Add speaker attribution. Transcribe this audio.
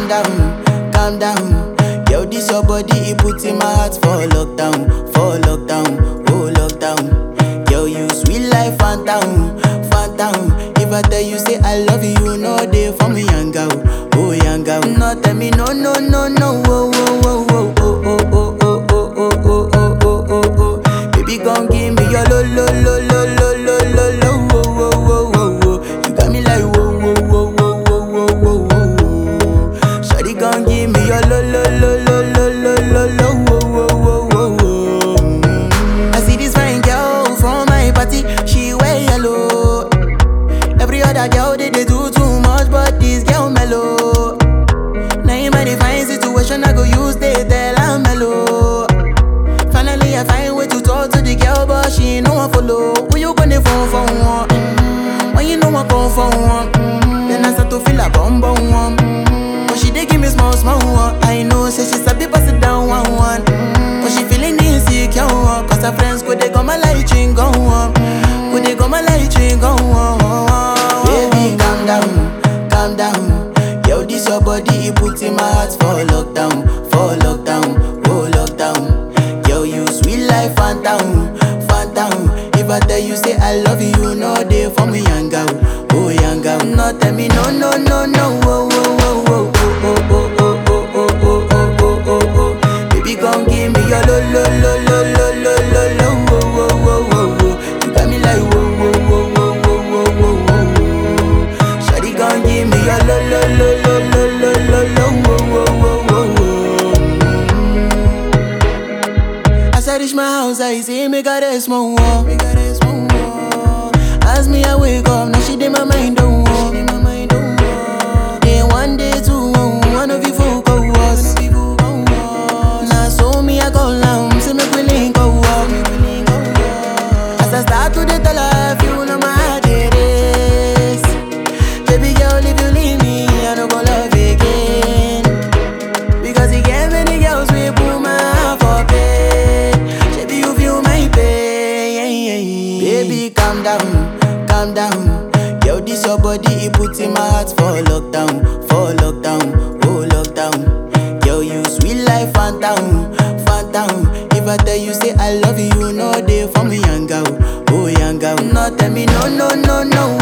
Speaker 1: down, calm down. Yo, this your body, it puts in my heart for lockdown, for lockdown, oh lockdown. Yo, you sweet life, phantom, phantom. If I tell you say I love you, you know they for me, young girl, oh young girl. No, tell me no, no, no, no, oh, oh, oh, oh, oh, oh, oh, oh, oh, oh, oh, oh, oh, oh, oh. Baby, gon' give me your lo, lo, lo, lo, lo, lo, lo, lo, oh, oh, oh, oh, oh. You got me like whoa, whoa, whoa, whoa, whoa, whoa, whoa, whoa. Shawty gon' give me your lo, lo, lo, lo, lo, lo, lo, lo, oh, oh, oh, oh, oh. Mm. I see this fine girl from my party, she wear yellow. Every other girl they, they do too much, but this girl mellow. Now in my fine situation, I go use they tell I'm mellow. Finally, I find way to talk to the girl, but she ain't no one follow. Who you gonna phone for one? Mm, When you know I come for one, mm, then I start to feel a bum bum one. Mm, But she dey give me small small one. I know, say she sabi pass it down one one. Mm, But she feeling insecure, one, cause her friends go they go my light ring go on, go they go my light ring go on. Baby, calm down, calm down. Yo, this your body, it puts in my heart for lockdown, for lockdown, oh lockdown. Yo, you sweet life, phantom, phantom. If I tell you say I love you, you know they for me, young girl, oh young girl. No, tell me no, no, no, no, oh, oh, oh, oh, oh, oh, oh, oh, oh, oh, oh, oh, oh, oh. Baby, gon' give me your lo, lo, lo, lo, lo, lo, lo, lo, oh, oh, oh, oh, oh. You got me like whoa, whoa, whoa, whoa, whoa, whoa, whoa, whoa. Shawty gon' give me your lo, lo, lo, lo, lo, lo, lo, lo, oh, oh, oh, oh, oh. As I reach my house, I see me got a small wall. Me got a small wall. As me I wake up, now she did my mind don't walk. Then one day two, one of you folk go was. Now so me I go down, see me willing go walk. As I start to dey tell her, you know my heart it is. Baby girl, if you leave me, I don't go love again. Because he gave many girls we put my heart for pain. Baby, you feel my pain. Baby, calm down, calm down. Yo, this your body, it puts in my heart for lockdown, for lockdown, oh lockdown. Yo, you sweet life, phantom, phantom. If I tell you say I love you, you know they for me, young girl, oh young girl. No, tell me no, no, no, no,